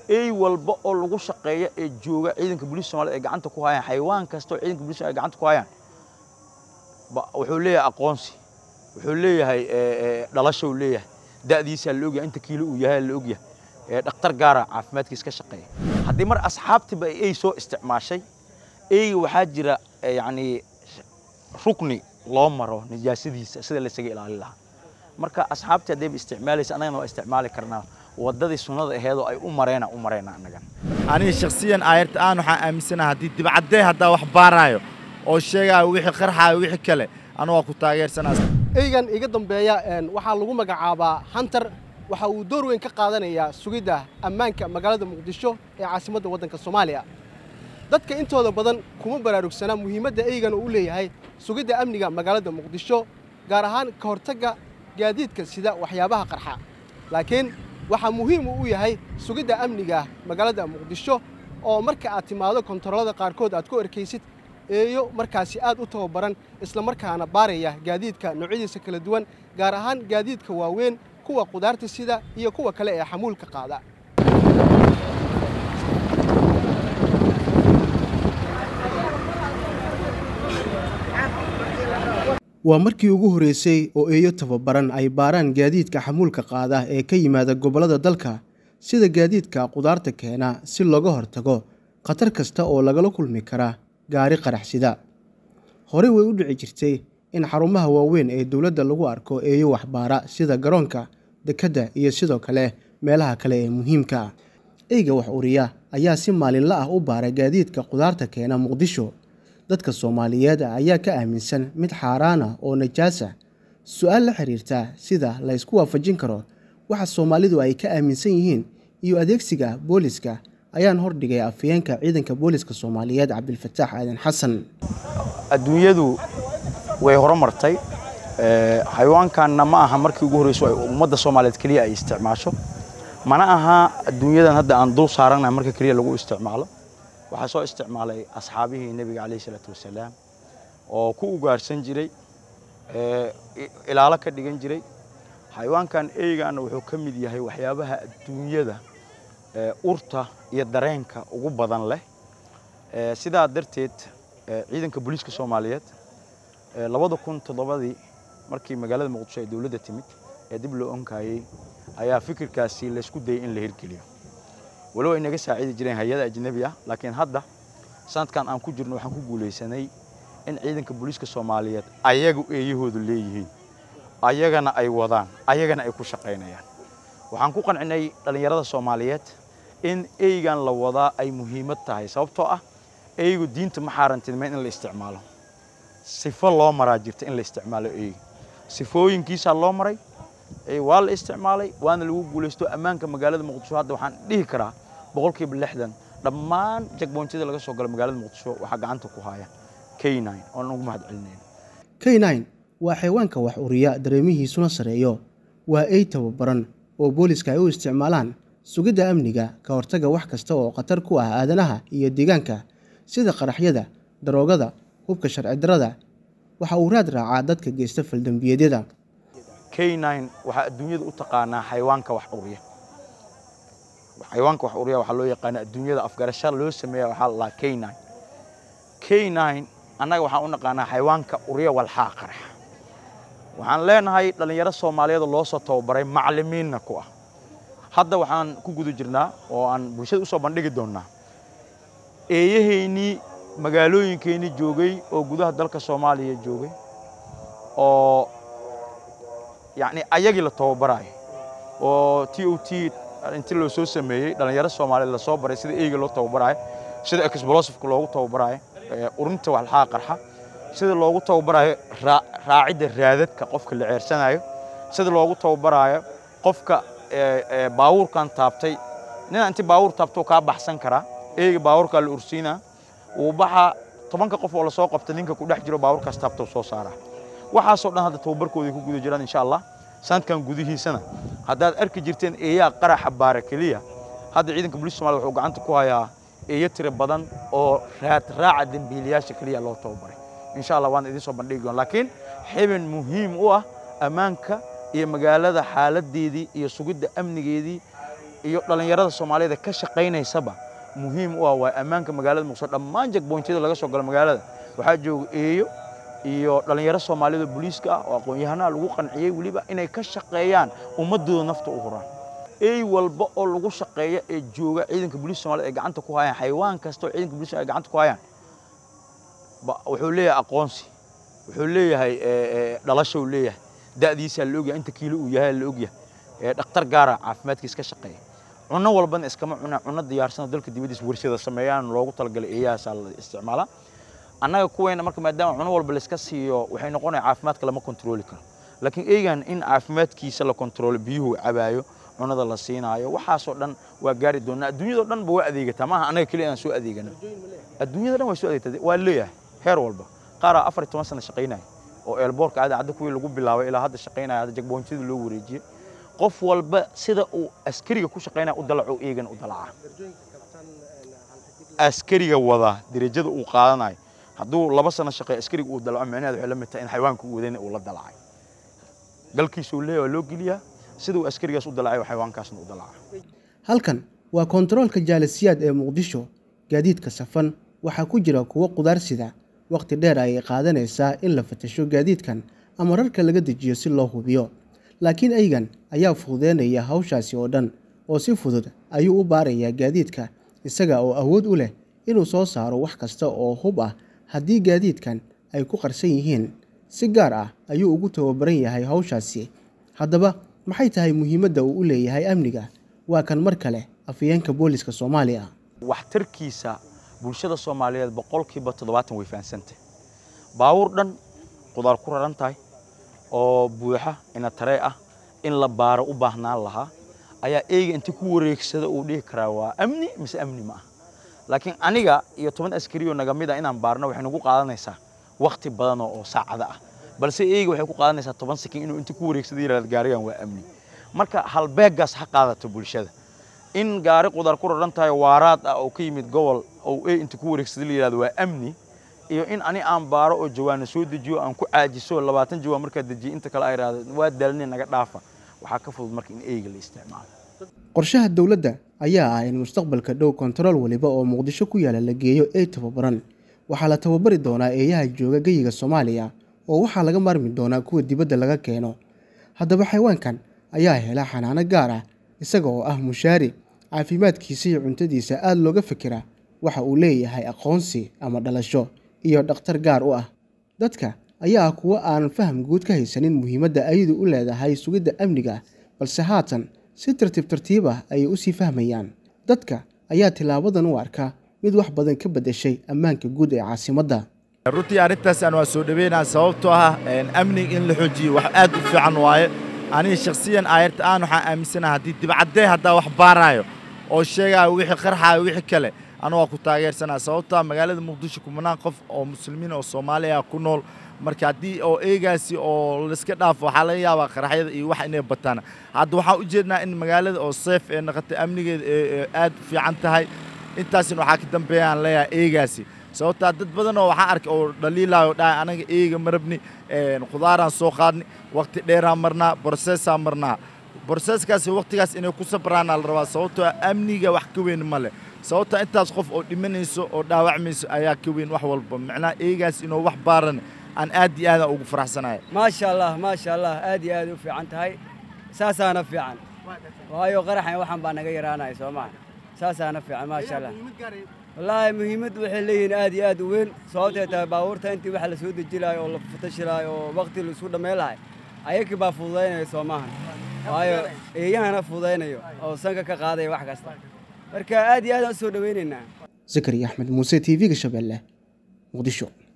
ey walba oo lagu shaqeeya ee jooga ciidanka booliiska soomaaliyed ay gacanta ku hayaan xayawaan kasta oo ciidanka booliiska ay gacanta ku hayaan wuxuu leeyahay aqoonsi wuxuu leeyahay dhalasho uu leeyahay da'diisaa la ogyahay inta kiilo uu yahay la ogyahay dhakhtar gaara caafimaadkiisa ka shaqeeya haddii mar asxaabtiba ay soo isticmaashay eyga waxaa jira yacni rukni loo maro nijaasadiisa sida laysaga ilaalin lahaa marka asxaabtii haddayba isticmaalaysa annagana waa isticmaali karnaa waddadii sunnada aheedoo ay u mareena u mareena annagan aniga shakhsiyan aayarta aan waxaan aaminsanaha haddii dibcaddee haddaa wax baaraayo oo sheegaayo wixii qarxaayo wixii kale anu waa ku taageersanaa eygan iga dambeeya waxaa lagu magacaabaa hunter waxa uu door weyn ka qaadanayaa sugidda ammaanka magaalada muqdisho ee caasimadda waddanka soomaaliya dadka intooda badan kuma baraarugsana muhiimadda eygan uu leeyahay sugidda amniga magaalada muqdisho gaar ahaan ka hortagga gaadiidka sida waxyaabaha qarxa laakiin waxaa muhiim uu u yahay sugidda amniga magaalada muqdisho oo marka aad timaado kontaroolada qaarkood aad ku erkaysid eeyo markaasi aad u tababaran islamarkaana baaraya gaadiidka noocyadiisa kala duwan gaar ahaan gaadiidka waaweyn kuwa qudaarta sida iyo kuwa kale ee xamuulka qaada waa markii ugu horreysay oo eeyo tababaran ay baaraan gaadiidka xamuulka qaada ee ka yimaada gobollada dalka sida gaadiidka qudaarta keena si looga hortago khatar kasta oo lagala kulmi kara gaari qaraxsida horey way u dhici jirtay in xarumaha waaweyn ee dowladda lagu arko eeyo waxbaara sida garoonka dekedda iyo sidoo kale meelaha kale ee muhiimka ah eyga wax uriya ayaa si maalinla ah u baara gaadiidka qudaarta keena muqdisho dadka soomaaliyeed ayaa ka aaminsan mid xaaraan ah oo najaasa su-aal la xiriirta sida la ysku waafajin karo waxa soomaalidu ay ka aaminsan yihiin iyo adeegsiga booliska ayaan hordhigay afayeenka ciidanka booliska soomaaliyeed cabdilfataax aadan xasan adduunyadu way horumartay xayawaankanna ma aha markii ugu horreyso ay ummadda soomaaliyeed keliya ay isticmaasho mana aha adduunyadan hadda aan dul saaranahay marka keliya lagu isticmaalo waxaa soo isticmaalay asxaabihii nebiga calayhi salaatu wasalaam oo ku ugaarhsan jiray ilaalo ka dhigan jiray xayawaankan eygaana wuxuu ka mid yahay waxyaabaha adduunyada urta iyo dareenka ugu badan leh sidaa darteed ciidanka booliiska soomaaliyeed labada kun toddobadii markii magaalada muqdisho ay dowladda timid ee dib loo onkayey ayaa fikirkaasi laysku dayay in la hirgeliyo walow ay naga saacidi jireen hay-ada ajnabi ah laakiin hadda sanadkan aan ku jirno waxaan ku guulaysanay in ciidanka booliiska soomaaliyeed ayagu eeyahoodu leeyihiin ayagana ay wadaan ayagana ay ku shaqaynayaan waxaan ku qancinay dhallinyarada soomaaliyeed in eygan la wadaa ay muhiimad tahay sababtoo ah eygu diinta ma xaarantinmayn in la isticmaalo sifo loo maraa jirta in la isticmaalo eyga sifooyinkiisaa loo maray waa la isticmaalay waana lagu guulaysto ammaanka magaalada muqdisho hadda waxaan dhihi karaa boqolkiiba lixdan dhammaan jagboontyada laga soo galo magaalada muqdisho waxaa gacanta ku haya k nine oon ugu mahad celinayna k nine waa xayawaanka wax uriya dareemihiisuna sareeyo waa ey tababaran oo booliska ay u isticmaalaan sugidda amniga ka hortagga wax kasta oo khatar ku ah aadanaha iyo deegaanka sida qaraxyada daroogada hubka sharci darrada waxa uu raad raacaa dadka geysta faldembiyeedyada k nine waxaa adduunyada u taqaanaa xayawaanka wax uriya xayawaanka wax uriya waxaa loo yaqaanaa adduunyada afgarasha loo sameeya waxaa la k nine k nine annaga waxaan u naqaanaa xayawaanka uriya walxaa qarax waxaan leenahay dhallinyaro soomaaliyeed loo soo tababaray macallimiinna ku ah hadda waxaan ku guda jirnaa oo aan bulshada usoo bandhigi doonnaa eeyahaynii magaalooyinkeennii joogay oo gudaha dalka soomaaliya joogay oo yacni ayagii la tababaraayo oo t o t inti loo soo sameeyey dhallinyaro soomaaliyeed lasoo baray sida eyga loo tababaraayo sida explosifka loogu tababaraayo urinta walxaa qarxa sida loogu tababaraayo raacidda raadadka qofka la ceersanayo sida loogu tababaraayo qofka baawuurkan taabtay nina inti baawuur taabto kaa baxsan karaa eyga baawuurkaa la ursiinaa uu baxaa tobanka qof oo lasoo qabta ninka ku dhex jiro baawuurkaas taabto soo saaraa waxaasoo dhan hadda tababarkooday ku guda jiraan insha allah sanadkan gudihiisana haddaad arki jirteen eeyaa qaraxa baara keliya hadda ciidanka booliiska somalia wuxuu gacanta ku hayaa eeyo tiro badan oo raad raaca dembiilayaasha keliya loo tababaray insha allah waan idiin soo bandhigi doon laakiin xibin muhiim u ah ammaanka iyo magaalada xaaladeedii iyo sugidda amnigeedii iyo dhallinyarada soomaaliyada ka shaqaynaysaba muhiim u ah waa ammaanka magaalada muqdisho dhammaan jagboontyada laga soo galo magaalada waxaa jooga eeyo iyo dhallinyaro soomaaliyada booliiska ah oo aqoon-yahanaha lagu qanciyey weliba inay ka shaqeeyaan ummadooda nafta u huraan ey walba oo lagu shaqeeya ee jooga ciidanka booliiska somaliyed ay gacanta ku hayaan xayawaan kasta oo ciidanka booliiska ay gacanta ku hayaan wuxuu leeyahay aqoonsi wuxuu leeyahay dhalasho uu leeyahay da'diisaa la ogyahay inta kiilo uu yahay la ogyahay dhakhtar gaara caafimaadkiisa ka shaqeeya cunno walbana iskama cunaa cunno diyaarsan oo dalka dibaddiisa warshada sameeyaan loogu talagalay eeyahaasaa la isticmaalaa annaga kuweyna marka maadaama cunno walba la iska siiyo waxay noqonaya caafimaadka lama kontrooli karo laakiin eegan in caafimaadkiisa la kontroolo biyuhu cabaayo cunada la siinaayo waxaasoo dhan waa gaari doonaa adduunyadao dhan ba waa adeegataa maaha annaga keliya aan soo adeegana adduunyada dhan waa soo adeegtaa waa leeyahay heer walba qaaraa afar iyo toban sana shaqaynaya oo eelboorka cadacadda kuwii lagu bilaabay ilaa hadda shaqaynaya hadda jagboontyada loo wareejiyey qof walba sida uu askariga ku shaqaynaya u dalaco eegan u dalaca askariga wada derajada uu qaadanayo hadduu laba sano shaqeeyo askariga uu dalaco micnaheed waxay la mid tahay in xayawaanka uu wadayna uu la dalacay galkiisa uu leeyahay waa loo geliyaa sida uu askarigaas u dalacay xayawaankaasna u dalaca halkan waa koontaroolka jaalisiyaad ee muqdisho gaadiidka safan waxaa ku jira kuwo qudaar sida wakhti dheer ayay qaadanaysaa in la fatasho gaadiidkan ama rarka laga dejiyo si loo hubiyo laakiin aygan ayaa fududeynaya hawshaasi oo dhan oo si fudud ayuu u baarayaa gaadiidka isaga oo awood u leh inuu soo saaro wax kasta oo hub ah haddii gaadiidkan ay ku qarsan yihiin si gaar ah ayuu ugu tababaran yahay hawshaasi haddaba maxay tahay muhiimadda uu u leeyahay amniga waa kan mar kale afayeenka booliska soomaaliya waxtarkiisa bulshada soomaaliyeed boqolkiiba toddobaatan way fahamsantah baawur dhan qudaar ku raran tahay oo buuxa ina taree ah in la baaro u baahnaan lahaa ayaa eega inta ku wareegsada uu dhihi karaa waa amni mise amni ma ah laakiin aniga iyo toban askari oo naga mid ah inaan baarno waxay nagu qaadanaysaa wakhti badan oo saacada ah balse eega waxay ku qaadanaysaa toban sakin inuu inta ku wareegsada yidhahda gaarigan waa amni marka halbeeggaas ha qaadato bulshada in gaari qudaar ku raran tahay waaraad ah oo ka yimid gobol oo e inta ku wareegsada la yidhahdo waa amni iyo in ani aan baaro oo jawaana soo dejiyo aan ku caajiso labaatan jawaan markaa dejiyo inta kale ay idhahdo waa daalni naga dhaafa waxaa ka fudud marka in eega la isticmaalo qorshaha dowladda ayaa ah in mustaqbalka dhow kontarool waliba oo muqdisho ku yaala la geeyo ey tababaran waxaa la tababari doonaa eeyaha jooga geyiga soomaaliya oo waxaa laga maarmi doonaa kuwa dibadda laga keeno haddaba xayawaankan ayaa hela xanaano gaar ah isaga oo ah mushaari caafimaadkiisa iyo cuntadiisa aada looga fikira waxa uu leeyahay aqoonsi ama dhalasho iyo dhakhtar gaar u ah dadka ayaa ah kuwo aan faham guud ka haysanin muhiimadda ayadu u leedahay sugidda amniga balse haatan si tartiib tartiib ah ayay usii fahmayaan dadka ayaa tilaabadan u arka mid wax badan ka beddeshay ammaanka guud ee caasimadda runtii arrintaasaan waa soo dhaweynaa sababtoo ah amniga in la xoojiyo wax aad u fiican waaye aniga shakhsiyan aayarta aan waxaan aaminsanaha haddii dibcaddee haddaa wax baaraayo oo sheegaayo wixii qarxaayo wixii kale anu waa ku taageersanaa sababtaa magaalada muqdisho kumanaan qof oo muslimiin oo soomaali ah ku nool marka haddii oo eegaasi oo laiska dhaafo waxaa laga yaabaa qaraxyada iyo wax inay bataan hadda waxaan u jeednaa in magaalada oo seef ee naqatay amnigeeda ee aad u fiican tahay intaasina waxaa ka dambeeya aan leeyahay eegaasi sababtaa dad badan oo waxaa arkay oo dhaliilaayo dhahay anaga eega marabni khudaaraan soo qaadni waqti dheeraan marnaa borseesaan marnaa borseeskaasi waqtigaas inay ku sabraanaa la rabaa sababtoo amniga wax ka weyn ma leh sababtaa intaas qof oo dhimanayso oo dhaawacmayso ayaa ka weyn wax walba macnaha eegaas inuu wax baaran aan aad iyo aadaan ugu faraxsanahay maasha allah maasha allah aad iyo aad u fiican tahay saasaana fiican waayo qaraxan waxaan baa naga yaraanaya soo maha saasaana fiican maasha allah wallaahi muhiimaddu waxay leeyihiin aad iyo aad u weyn sababtay tahay baabuurta intii waxa la soo deji lahay oo la fatashi lahay oo waqti la isku dhammayn lahay ayagii baa fududaynaya soo maahan waayo eeyahana fududaynayo oo sanka ka qaadaya wax kasta marka aad iyo aadaan u soo dhowaynaynaa zakariya axmed muuse t v-ga shabeelle muqdisho